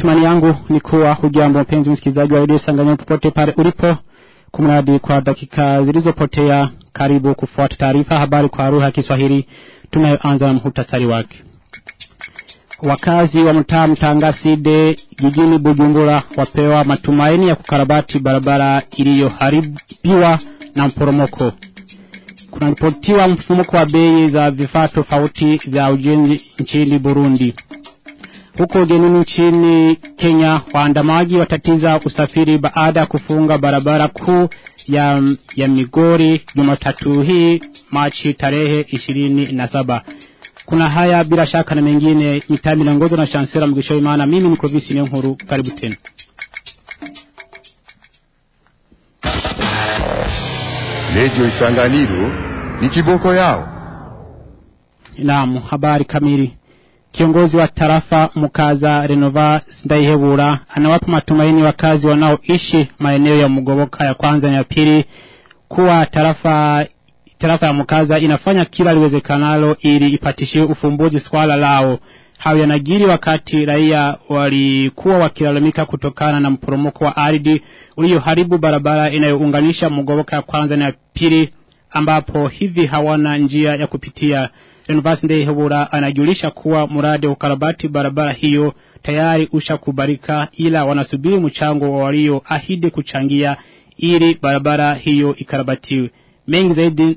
Matumani yangu ni kuwa hujambo mpenzi msikilizaji wa redio Sanganyika popote pale ulipo kumradi kwa dakika zilizopotea karibu kufuata taarifa habari kwa lugha ya Kiswahili tunayoanza na muhtasari wake. Wakazi wa mtaa Mtangaside jijini Bujumbura wapewa matumaini ya kukarabati barabara iliyoharibiwa na mporomoko. Kunaripotiwa mfumuko wa bei za vifaa tofauti vya ujenzi nchini Burundi. Huko ugenini nchini Kenya waandamaji watatiza usafiri baada ya kufunga barabara kuu ya, ya Migori Jumatatu hii Machi tarehe ishirini na saba. Kuna haya bila shaka na mengine mitami naongozwa na Chancellor Mugisho Imana. Mimi ni Clovis Nkuru, karibu tena. Redio Isanganiro ni kiboko yao. Naam, habari kamili. Kiongozi wa tarafa Mukaza Renova Ndaihebura anawapa matumaini wakazi wanaoishi maeneo ya Mugoboka ya kwanza na ya pili kuwa tarafa tarafa ya Mukaza inafanya kila liwezekanalo ili ipatishiwe ufumbuzi swala lao. Hayo yanajiri wakati raia walikuwa wakilalamika kutokana na mporomoko wa ardhi ulioharibu barabara inayounganisha Mugoboka ya kwanza na ya pili ambapo hivi hawana njia ya kupitia. Renovasi Ndehebura anajulisha kuwa mradi wa ukarabati barabara hiyo tayari ushakubalika ila wanasubiri mchango wa walioahidi kuchangia ili barabara hiyo ikarabatiwe. Mengi zaidi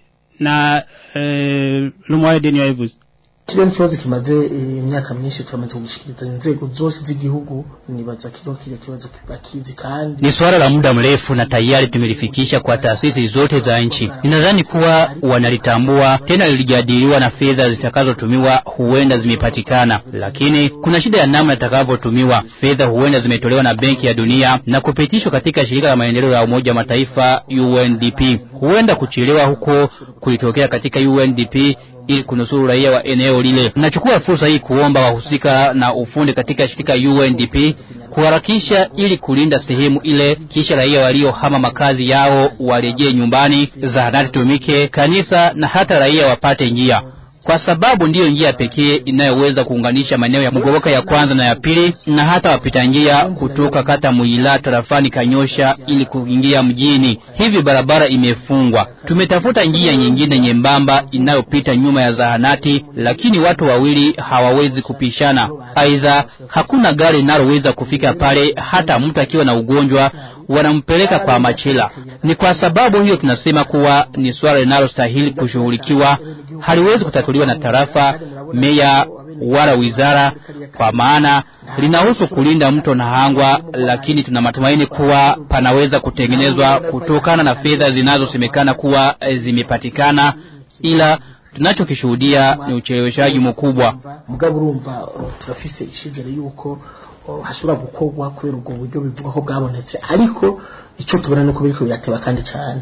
na eh, Lumwaide ni Aivuzi. kiriya kibazo kimaze imyaka myinshi turamaze kugushikiriza inzego zose z'igihugu nibaza kiro kile kibazo kibakizi kandi ni swala la muda mrefu na tayari tumelifikisha kwa taasisi zote za nchi. Ninadhani kuwa wanalitambua tena, lilijadiliwa na fedha zitakazotumiwa huenda zimepatikana, lakini kuna shida ya namna itakavyotumiwa. Fedha huenda zimetolewa na Benki ya Dunia na kupitishwa katika shirika la maendeleo ya Umoja wa Mataifa UNDP. Huenda kuchelewa huko kulitokea katika UNDP ili kunusuru raia wa eneo lile. Nachukua fursa hii kuomba wahusika na ufundi katika shirika UNDP kuharakisha ili kulinda sehemu ile, kisha raia waliohama makazi yao warejee nyumbani, zahanati tumike, kanisa na hata raia wapate njia kwa sababu ndiyo njia pekee inayoweza kuunganisha maeneo ya Mugoboka ya kwanza na ya pili, na hata wapita njia kutoka kata Muila tarafani Kanyosha ili kuingia mjini. Hivi barabara imefungwa. Tumetafuta njia nyingine nyembamba inayopita nyuma ya zahanati, lakini watu wawili hawawezi kupishana. Aidha, hakuna gari linaloweza kufika pale, hata mtu akiwa na ugonjwa wanampeleka kwa machela. Ni kwa sababu hiyo tunasema kuwa ni swala linalostahili kushughulikiwa, haliwezi kutatuliwa na tarafa, meya wala wizara, kwa maana linahusu kulinda mto Nahangwa, lakini tuna matumaini kuwa panaweza kutengenezwa kutokana na fedha zinazosemekana kuwa zimepatikana, ila tunachokishuhudia ni ucheleweshaji mkubwa. mugabo urumva turafise ishizere yuko hashobora gukorwa kubera ubwo buryo bivuga ko bwabonetse ariko ico tubona nuko biriko birateba kandi cyane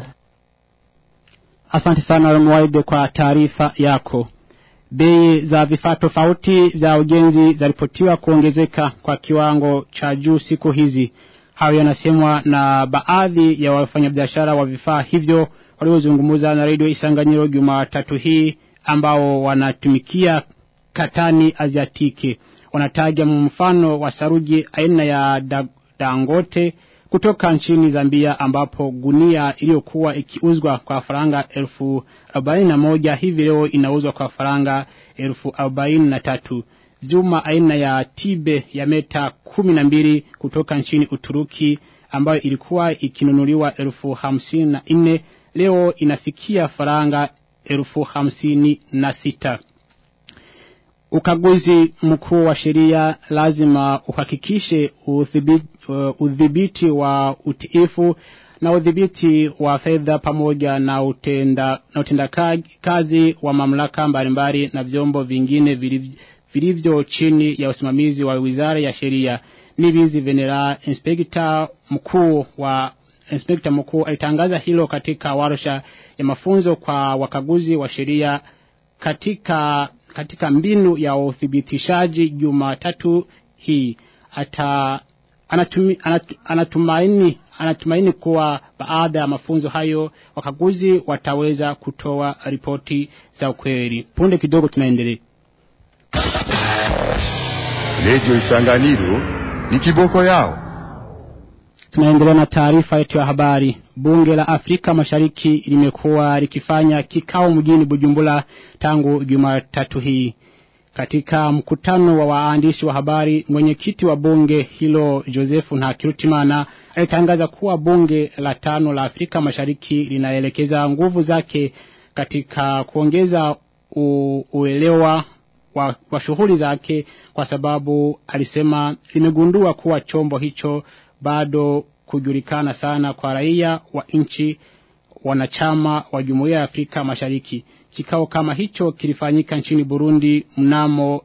Asante sana Mwaide kwa taarifa yako. Bei za vifaa tofauti vya ujenzi zaripotiwa kuongezeka kwa kiwango cha juu siku hizi. Hayo yanasemwa na baadhi ya wafanyabiashara wa vifaa hivyo waliozungumza na Radio Isanganyiro Jumatatu hii ambao wanatumikia katani Aziatiki. Wanataja mfano wa saruji aina ya da, Dangote kutoka nchini Zambia ambapo gunia iliyokuwa ikiuzwa kwa faranga elfu arobaini na moja hivi leo inauzwa kwa faranga elfu arobaini na tatu. Vyuma aina ya tibe ya meta kumi na mbili kutoka nchini Uturuki ambayo ilikuwa ikinunuliwa elfu hamsini na nne leo inafikia faranga elfu hamsini na sita. Ukaguzi mkuu wa sheria lazima uhakikishe udhibiti, uh, udhibiti wa utiifu na udhibiti wa fedha pamoja na utenda na utenda kazi wa mamlaka mbalimbali na vyombo vingine vilivyo chini ya usimamizi wa Wizara ya Sheria. Nibizi Venera, inspekta mkuu wa inspekta mkuu alitangaza hilo katika warsha ya mafunzo kwa wakaguzi wa sheria katika katika mbinu ya uthibitishaji Jumatatu hii ata anatumi, anat, anatumaini anatumaini kuwa baada ya mafunzo hayo wakaguzi wataweza kutoa ripoti za ukweli. Punde kidogo tunaendelea. Redio Isanganiro ni kiboko yao. Tunaendelea na taarifa yetu ya habari. Bunge la Afrika Mashariki limekuwa likifanya kikao mjini Bujumbura tangu Jumatatu hii. Katika mkutano wa waandishi wa habari, mwenyekiti wa bunge hilo Joseph Ntakirutimana alitangaza kuwa bunge la tano la Afrika Mashariki linaelekeza nguvu zake katika kuongeza u, uelewa wa, wa shughuli zake kwa sababu alisema limegundua kuwa chombo hicho bado kujulikana sana kwa raia wa nchi wanachama wa Jumuiya ya Afrika Mashariki. Kikao kama hicho kilifanyika nchini Burundi mnamo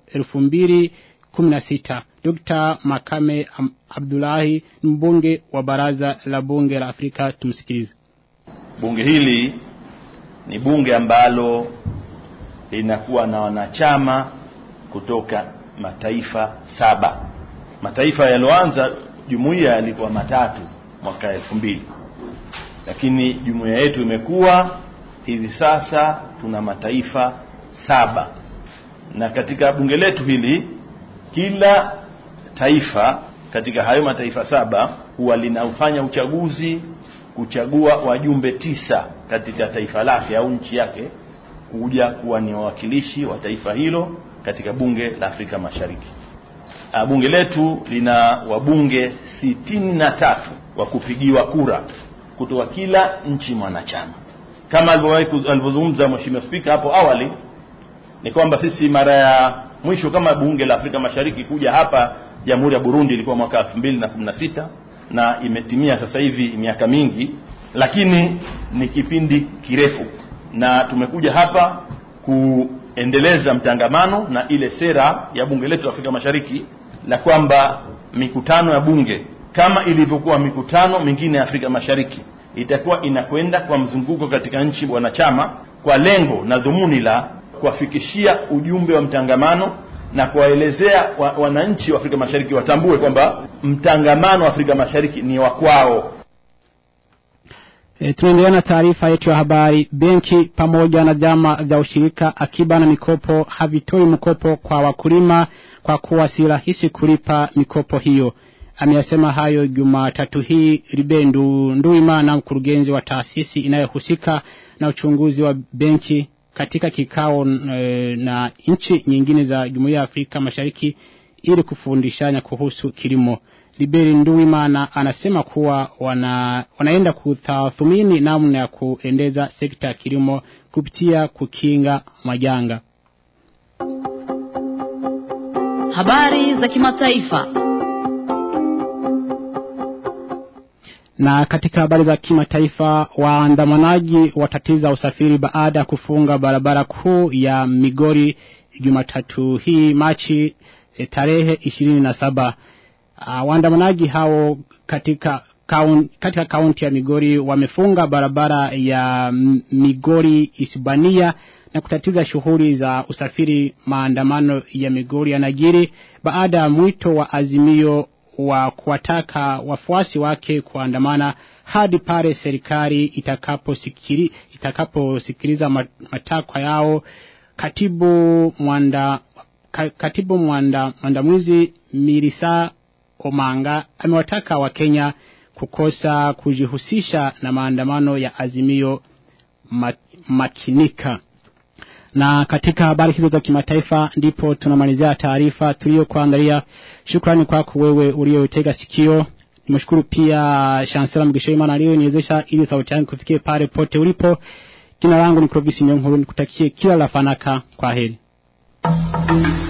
2016. Dr. Makame Am- Abdullahi ni mbunge wa baraza la bunge la Afrika tumsikilize. Bunge hili ni bunge ambalo linakuwa na wanachama kutoka mataifa saba. Mataifa yaliyoanza jumuiya yalikuwa matatu mwaka elfu mbili, lakini jumuiya yetu imekuwa hivi sasa tuna mataifa saba, na katika bunge letu hili kila taifa katika hayo mataifa saba huwa linaufanya uchaguzi kuchagua wajumbe tisa katika taifa lake au nchi yake kuja kuwa ni wawakilishi wa taifa hilo katika bunge la Afrika Mashariki. Ah, Bunge letu lina wabunge sitini na tatu wa kupigiwa kura kutoka kila nchi mwanachama. Kama alivyowahi ku- alivyozungumza Mheshimiwa Spika hapo awali, ni kwamba sisi mara ya mwisho kama bunge la Afrika Mashariki kuja hapa Jamhuri ya Burundi ilikuwa mwaka 2016 na imetimia sasa hivi miaka mingi, lakini ni kipindi kirefu, na tumekuja hapa kuendeleza mtangamano na ile sera ya bunge letu la Afrika Mashariki la kwamba mikutano ya bunge kama ilivyokuwa mikutano mingine ya Afrika Mashariki itakuwa inakwenda kwa mzunguko katika nchi wanachama kwa lengo na dhumuni la kuwafikishia ujumbe wa mtangamano na kuwaelezea wa, wananchi wa Afrika Mashariki watambue kwamba mtangamano wa Afrika Mashariki ni wa kwao. E, tunaendelea na taarifa yetu ya habari. Benki pamoja na vyama vya ushirika akiba na mikopo havitoi mkopo kwa wakulima kwa kuwa si rahisi kulipa mikopo hiyo. Ameyasema hayo Jumatatu hii Ribendu Nduimana, mkurugenzi wa taasisi inayohusika na uchunguzi wa benki katika kikao e, na nchi nyingine za Jumuiya ya Afrika Mashariki ili kufundishana kuhusu kilimo. Liberi Nduwimana anasema kuwa wana, wanaenda kutathmini namna ya kuendeza sekta ya kilimo kupitia kukinga majanga. Habari za kimataifa. Na katika habari za kimataifa, waandamanaji watatiza usafiri baada ya kufunga barabara kuu ya Migori Jumatatu hii Machi e, tarehe ishirini na saba. Uh, waandamanaji hao katika kaun, katika kaunti ya Migori wamefunga barabara ya M- Migori Isibania na kutatiza shughuli za usafiri. Maandamano ya Migori yanajiri baada ya mwito wa azimio wa kuwataka wafuasi wake kuandamana hadi pale serikali itakaposikili itakaposikiliza ma- matakwa yao. Katibu mwanda ka, katibu mwanda mwandamizi Mirisa Omanga amewataka Wakenya kukosa kujihusisha na maandamano ya azimio ma, makinika. Na katika habari hizo za kimataifa ndipo tunamalizia taarifa tuliyokuandalia. Shukrani kwako wewe uliyotega sikio. Nimshukuru pia Chancellor Mgishoimana aliyeniwezesha ili sauti yangu kufikie pale pote ulipo. Jina langu ni Clovis Nyong'o, nikutakie kila la fanaka. Kwa heri.